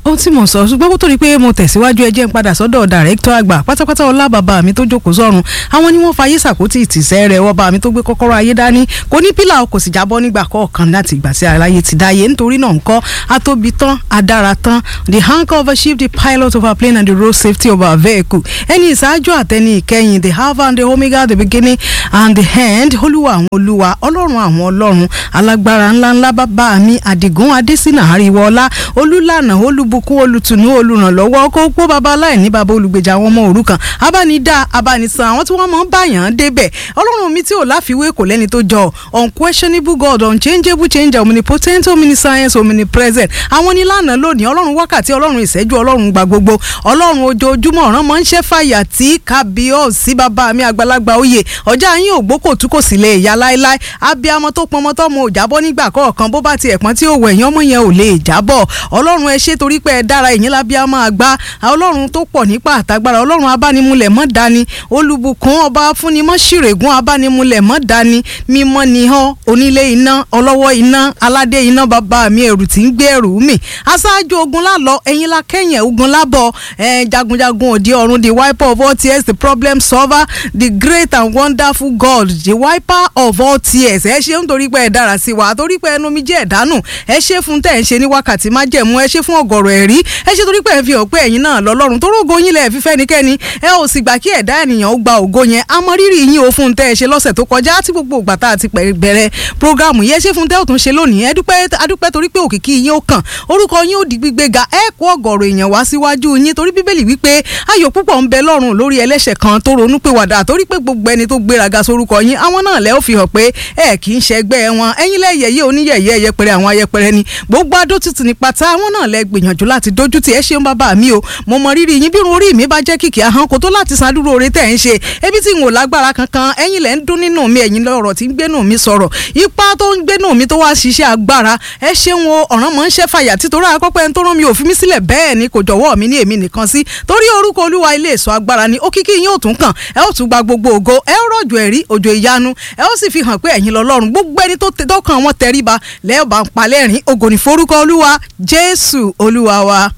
ohun tí mo sọ ṣùgbọ́n kó tó di pé mo tẹ̀síwájú ẹ jẹ́ n padà sọ́dọ̀ dàrẹ́kítọ̀ àgbà pátápátá ọlá bàbá mi tó jókòó sọ́run àwọn ni wọ́n fa ayé sàkótì ìtìsẹ́ rẹ̀ wọ́n bá mi tó gbé kọ́kọ́rọ́ ayé dání kò ní pílà kò sì jábọ́ nígbà kọ̀ọ̀kan láti ìgbà tí aláyé ti dáyé nítorí náà ńkọ́ atóbi tán adára tán the anchor of a ship the pilot of our plane and the road safety of our vehicle ẹni ìṣáájú àtẹni ìkẹyìn the alpha and the omega the beginning and the end olúwa àwọn olúwa ọlọ́run àwọn ọlọ́run alágbára ńláńlá bàbá mi àdìgún adésínà àríwọlá olúlànà olúbukún olùtùnú olùrànlọ́wọ́ kó pọ́ bàbá aláìní bàbá olùgbèjà àwọn ọmọ òrukàn abánidá abánisan àwọn tí wọ́n máa ń báyàn débẹ̀ ọlọ́run mi tí ò láfiwé kò lẹ́ni tó jọ unquestionable god unchangeable changer omnipotent omniscience omnipresent àwọn ní lánàá lónìí ọlọ́run wákàtí ọlọ́run ìṣẹ́jú ọlọ́run gba gbogbo ọlọ́run ojoojúmọ́ ọ̀ràn máa ń ṣẹ́ fàyà tí kábíọ́ọ̀sì bàbá mi àgbàlagbà oyè ọjà yín ò gbókò tú kò sì lè yá láéláé abiyamọ tó pọnmọ tọmọ ò jábọ́ nígbà kọ̀ọ̀kan bó bá tiẹ̀ pọ́n tí ò wẹ̀ yín ọmọ yẹn ò lè jábọ̀ ọlọ́run ẹ ṣé torí pé ẹ dára ìyín lábíamọ àgbà ọlọ́run tó pọ̀ nípa àtagbára ọlọ́run abánimúlẹ̀ mọ́ dání olùbùkún ọba fúnimọ́ ṣìrègùn abánimúlẹ̀ mọ́ dání mímọ́ nìhan onílé iná ọlọ́wọ́ iná aládé iná bàbá mi ẹrù tí ń gbé ẹrù mi aṣáájú ogun lálọ ẹ̀yin la kẹ́yìn ogun lábọ̀ ẹ̀ jagunjagun òde ọ̀run the wiper of all tears the problem solver the great and wonderful God the wiper of all tears ẹ ṣe ń torí pé ẹ dára sí wa torí pé ẹnu mi jẹ́ ẹ̀dánù ẹ ṣe fún tẹ̀ ń ṣe ní wákàtí má jẹ̀mú ẹ ṣe fún ọ̀gọ̀rọ̀ ẹ̀rí ẹ ṣe torí pé ẹ fi hàn pé ẹ̀yin náà lọ́lọ́run tó rógo yín lẹ̀ fífẹ́ nikẹ́ni ẹ ò sì gbà kí ẹ̀dá ènìyàn ó gba ògo yẹn àmọ́ rírì yín o fún tẹ́ ẹ ṣe lọ́sẹ̀ tó kọjá tí gbogbo ìgbà tá a ti bẹ̀rẹ̀ programu yẹn ṣe fún tẹ́ ò tún ṣe lónìí ẹ dúpẹ́ adúpẹ́ torí pé òkìkí yín ó kàn orúkọ yín ó di gbígbé ga ẹ kó ọ̀gọ̀rọ̀ èèyàn wá síwájú yín torí bíbélì wípé ayọ̀ púpọ̀ ń bẹ lọ́run lórí ẹlẹ́ṣẹ̀ kan tó ronú pé wàdà torí pé gbogbo ẹni tó gbéraga sórúkọ yín àwọn náà lẹ́ ó fi hàn pé ẹ kì í ṣẹgbẹ́ wọn ẹ̀yin lẹ́yẹyẹ oníyẹyẹ ẹyẹpẹrẹ àwọn ayẹpẹrẹ ni gbogbo adótutù ní pátá àwọn náà lẹ́ gbìyànjú láti dójú tì ẹ ṣeun bàbá mi o mo mọ rírì yín bí orí mi bá jẹ́ kìkì ahọ́n kò tó láti san dúró oore tẹ̀ ń ṣe ebi tí n ò lágbára kankan ẹ̀yin lẹ́ ń dún nínú mi ẹ̀yin lọ́rọ̀ tí ń gbénú mi sọ̀rọ̀ ipá tó ń gbénú mi tó wá ṣiṣẹ́ agbára ẹ ṣeun o ọ̀ràn mọ̀ ń ṣẹ́ fàyà títorí akọ́pẹ́ ń tó rán mi ò fi mí sílẹ̀ bẹ́ẹ̀ ni kò jọ̀wọ́ mi ní èmi nìkan sí torí orúkọ olúwa ilé ìṣọ́ agbára ni òkìkí yín ò tún kàn ẹ ó tún gba gbogbo ògo ẹ ó rọ̀jò ẹ̀rí òjò ìyanu ẹ ó sì fi hàn pé ẹ̀yin lọ́lọ́run gbogbo ẹni tó tọkàn wọn tẹríba lẹ́ẹ̀bà ń palẹ́rìn ògo ní forúkọ olúwa jésù olúwa wa.